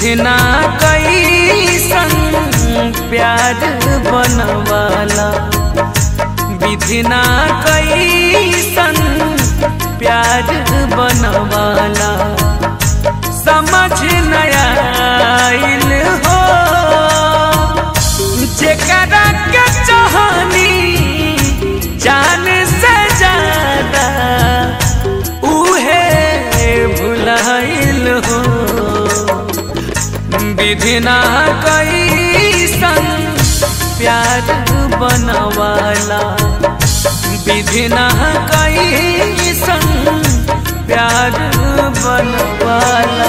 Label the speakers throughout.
Speaker 1: विधना कैसन प्यार बनवाला विधना कैसन प्यार बनवाला समझ नया आइल हो जेकरा के चाहनी जान से ज्यादा उहे भुलाइल हो विधिना कैसन प्यार बनवाला विधिना कैसन प्यार बनवाला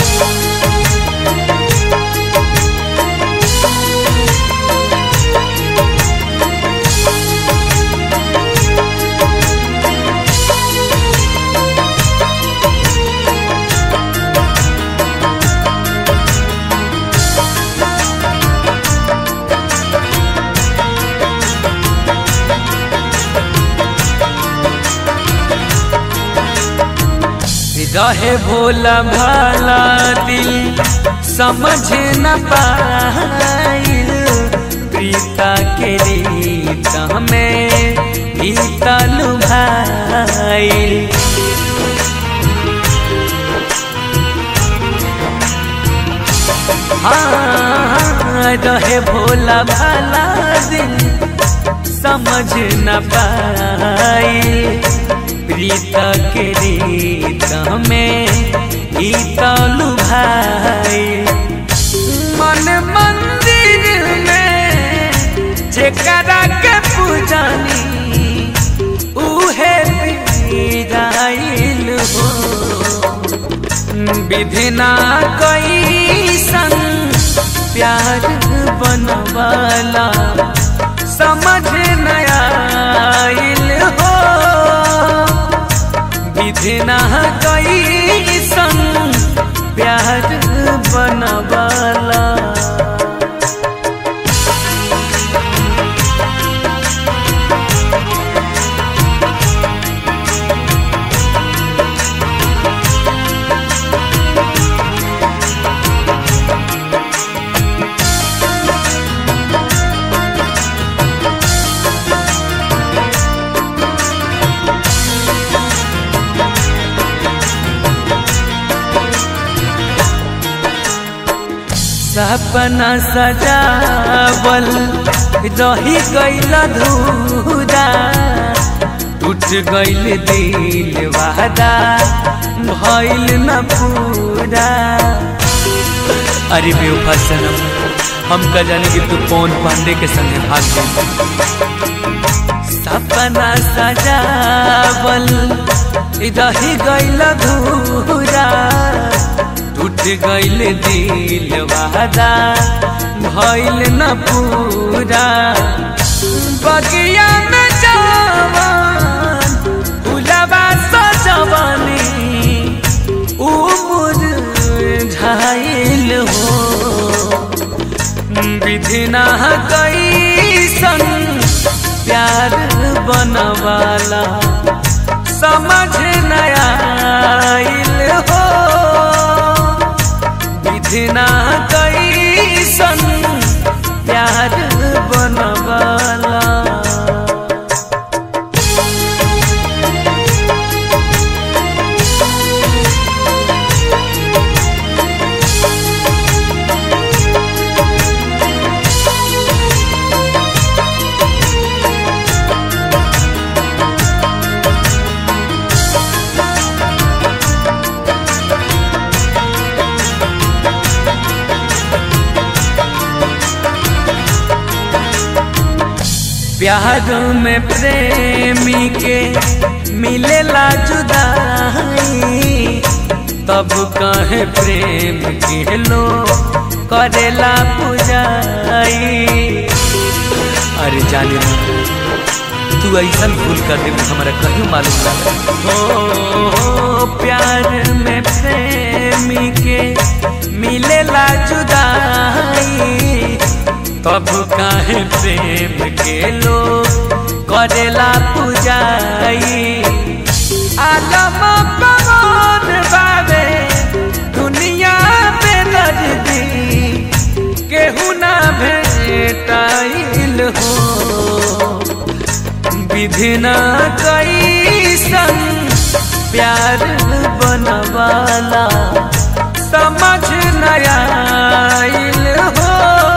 Speaker 1: रहे भोला भाला दिल समझ न पाइल प्रीता के रीत हमें गीता लुभाइल हाँ रहे भोला भाला दिल समझ न पाइल प्रीता के रीत में गीता लुभाई मन मंदिर में जेकरा के पूजनी उहे पीराइल हो विधिना कैसन प्यार बनवाला समझ नया आइल हो विधिना कैसन प्यार बनवाला सपना सजावल रही गईल धूरा टूट गईल दिल वादा भइल न पूरा
Speaker 2: अरे बेवफा सनम हम का जाने कि तू पवन पांडे के संगे भाग गई
Speaker 1: सपना सजावल रही गईल धूरा टूट गईल दिल वादा भइल न पूरा बगिया में जवान फुलवा सजवनी उमुर झाइल हो विधिना कैसन प्यार बनवाला समझ नया आइल हो विधिना कैसन प्यार बनवाला प्यार में प्रेमी के मिलेला जुदाई तब कहे प्रेम के लो करेला पुजाई
Speaker 2: अरे जाने ना तू ऐसा भूल कर दे हमारा कहीं मालूम ना
Speaker 1: हो प्यार में प्रेमी के मिलेला जुदाई तब काहे प्रेम के लोग करेला पुजाई आलम पवन बाबे दुनिया में नजदीक विधिना कैसन प्यार बनवाला समझ नया हो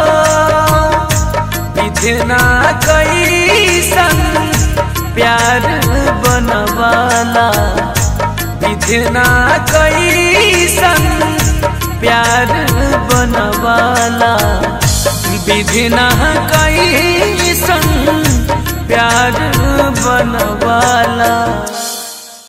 Speaker 1: विधिना कैसन प्यार बनवाला विधिना कैसन प्यार बनवाला विधिना कैसन प्यार बनवाला